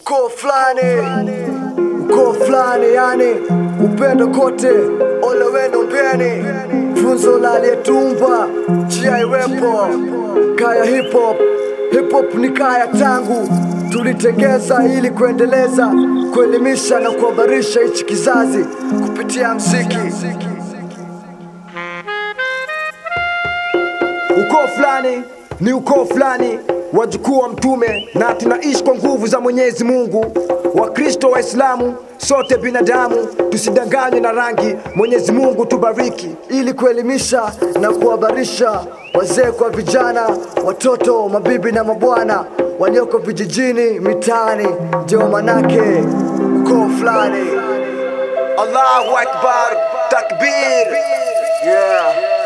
ukoo fulani, ukoo fulani, yani upendo kote, ole wenu mbeni, funzo la aliyetumba, njia iwepo, kaya hip hop. Hip hop ni kaya tangu tulitengeza ili kuendeleza, kuelimisha na kuhabarisha hichi kizazi kupitia mziki. Ukoo fulani ni ukoo fulani, wajukuu wa mtume, na tunaishi kwa nguvu za Mwenyezi Mungu. Wakristo, Waislamu, sote binadamu, tusidanganywe na rangi. Mwenyezi Mungu tubariki, ili kuelimisha na kuhabarisha wazee kwa vijana, watoto, mabibi na mabwana walioko vijijini, mitaani. Ndio manake ukoo fulani. Allahu Akbar, takbir, yeah.